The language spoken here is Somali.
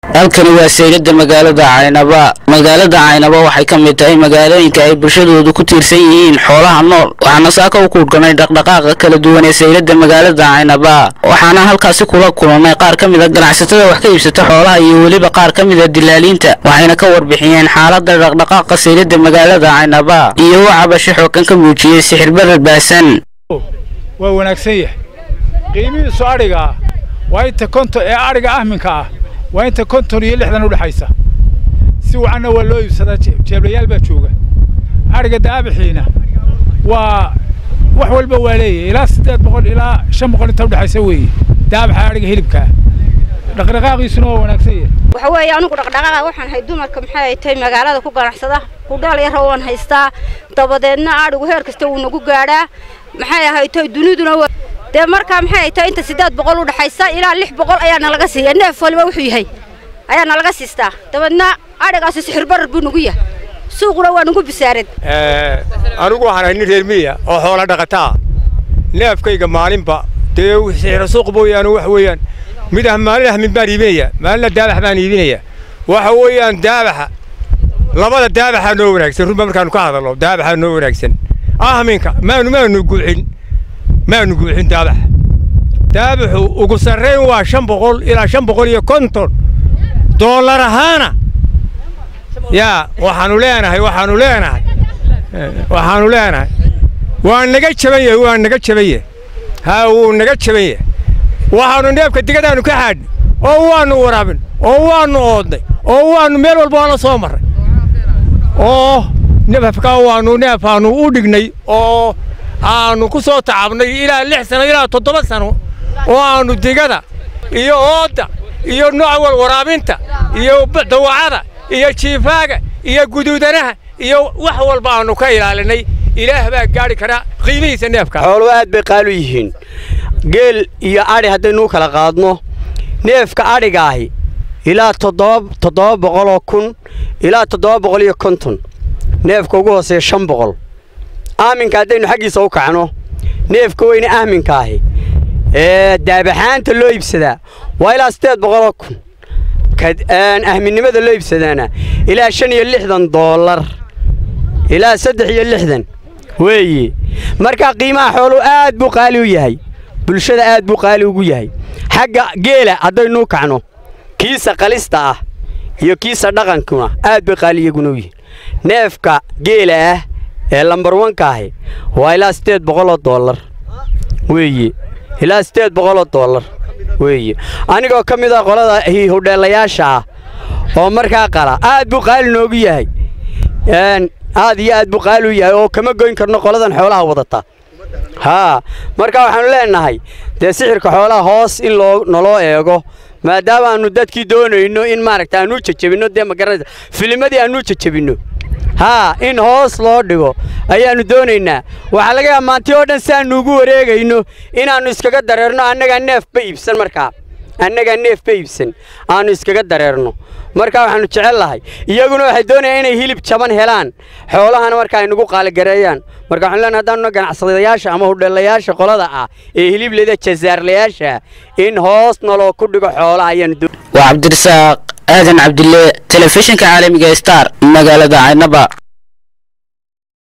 halkani waa saylada magaalada caynaba magaalada caynaba waxay ka mid tahay magaalooyinka ay bulshadoodu ku tiirsan yihiin xoolaha nool waxaana saaka u kuurganay dhaqdhaqaaqa kala duwan ee saylada magaalada caynaba waxaana halkaasi kula kulannay qaar ka mid a ganacsatada wax ka iibsata xoolaha iyo weliba qaar ka mid a dilaaliinta waxayna ka warbixiyeen xaalada dhaqdhaqaaqa saylada magaalada caynaba iyo u cabasho xoogan ka muujiyey sixir barar baasan waa wanaagsan yahay qiimihiisu adhiga ah waa inta konton ee adhiga ahminka ah waa inta konton iyo lixdan udhexaysa si wacanna waa loo iibsadaa jeeblayaal baa jooga adhiga daabixiina waa wax walba waa leeyahay ilaa siddeed boqol ilaa shan boqol inta udhexaysa weeye daabaxa adhiga hilibkaa dhaqdhaqaaqiisuna waa wanaagsan yahay waxa weeye anigu dhaqdhaqaaqa waxaan hay dumarka maxay ay tahay magaalada ku ganacsada kudhaal yara waan haystaa dabadeedna adhigu heer kasta wuu nagu gaadhaa maxay ahay tahay duniduna dee markaa maxay ay tahay inta siddeed boqol u dhexaysa ilaa lix boqol ayaa nalaga siiya neef waliba wuxuu yahay ayaa nalaga siistaa dabeedna adhigaasi sixir barar buu nagu yahay suuquna waa nagu bisaarad anigu waxaan ahay nin reer miya oo xoola dhaqataa neefkayga maalinba dee sixira suuq mooyaane wax weeyaan mid ah maalin ahmin baan iibinaya maalina daabax baan iibinaya waxa weeyaan daabaxa labada daabaxaa noo wanaagsan runba markaanu ka hadalno daabaxaa noo wanaagsan ahminka maanu maanu guuxin maanu guuxin daabaxa daabaxu ugu sarrayn waa shan boqol ilaa shan boqol iyo konton doollar ahaana yaa waxaanu leenahay waxaanu leenahay waxaanu leenahay waa naga jaban yahay waa naga jaban yahay haa wuu naga jaban yahay waxaanu neefka digadaanu ka xaadhnay oo waannu waraabin oo waannu oodnay oo waannu meel walba waa la soo marray oo neefkaa waannu neefaannu u dhignay oo aannu ku soo tacabnay ilaa lix sano ilaa toddoba sano oo aannu digada iyo oodda iyo nooc wal waraabinta iyo dawacada iyo jiifaaga iyo guduudanaha iyo wax walba aannu ka ilaalinay ilaah baa gaadhi karaa qiimihiisa neefka xooluhu aad bay qaalu yihiin geel iyo adhi haddaynuu kala qaadno neefka adhigaahi ilaa toddoba boqoloo kun ilaa toddoba boqol iyo konton neefka ugu hooseeya shan boqol aaminka haddaynu xaggiisa u kacno neefka weyne aaminkaahi ee daabaxaanta loo iibsadaa waa ilaa siddeed boqoloo kun ahminnimada loo iibsadaana ilaa shan iyo lixdan doollar ilaa saddex iyo lixdan weeye markaa qiimaha xooluhu aad buu qaali u yahay bulshada aad buu qaali ugu yahay xagga geela haddaynuu kacno kiisa qalista ah iyo kiisa dhaqankuna aad bay qaali iyaguna u yihiin neefka geela ah ee lambar wankaahi waa ilaa siddeed boqoloo doollar weeye ilaa siddeed boqoloo doollar weeye anigoo ka mid ah qolada hudheelayaasha ah oo markaa qala aad buu qaali noogu yahay aad iyo aad buu qaali u yahay oo kama goyn karno qoladan xoolaha wadata haa marka waxaannu leennahay dee sixirka xoolaha hoos in loo naloo eego maadaama aannu dadkii doonayno in maaragta aannu jajabinno dee ma garanaysa filimadii aannu jajabinno haa in hoos loo dhigo ayaannu doonaynaa waxaa laga yaaba maanti oo dhan si aannu ugu wareegayno inaannu iskaga dareerno annagaa neefba iibsan markaa annagaa neefba iibsan aannu iskaga dareerno markaa waxaannu jecel lahay iyaguna waxay doonayaan inay hilib jaban helaan xoolahana marka ay nagu qaaligareeyaan marka waxanu leenahay haddaanuna ganacsadayaasha ama hudheelayaasha qolada ah ee hilibleda jazaarlayaasha in hoos naloo ku dhigo xoolaha ayaannu waa cabdirasaaq aadan cabdille telefishinka caalamiga star magaalada caynaba